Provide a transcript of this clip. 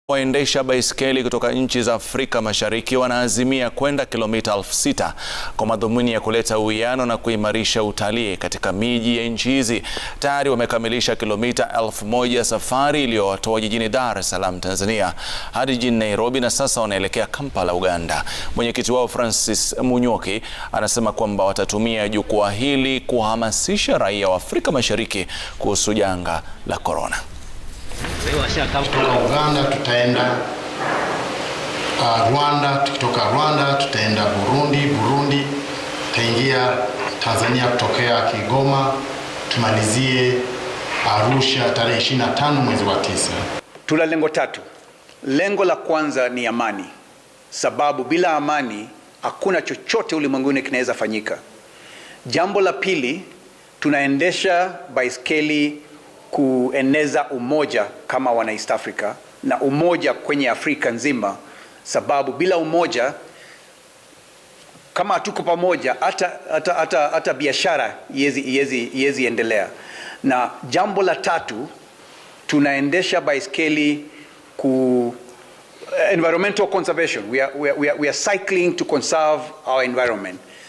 Waendesha baiskeli kutoka nchi za Afrika Mashariki wanaazimia kwenda kilomita elfu sita kwa madhumuni ya kuleta uwiano na kuimarisha utalii katika miji ya nchi hizi. Tayari wamekamilisha kilomita elfu moja safari iliyowatoa jijini Dar es Salaam Tanzania hadi jijini Nairobi na sasa wanaelekea Kampala Uganda. Mwenyekiti wao Francis Munyoki anasema kwamba watatumia jukwaa hili kuhamasisha raia wa Afrika Mashariki kuhusu janga la korona. Kutoka Uganda tutaenda uh, Rwanda, tukitoka Rwanda tutaenda Burundi, Burundi tutaingia Tanzania kutokea Kigoma, tumalizie Arusha tarehe 25 mwezi wa tisa. Tuna lengo tatu. Lengo la kwanza ni amani, sababu bila amani hakuna chochote ulimwenguni kinaweza fanyika. Jambo la pili, tunaendesha baiskeli kueneza umoja kama wana East Africa na umoja kwenye Afrika nzima, sababu bila umoja, kama hatuko pamoja, hata, hata, hata, hata biashara iwezi endelea. Na jambo la tatu, tunaendesha baiskeli ku environmental conservation. We are, we are, we are, we are cycling to conserve our environment.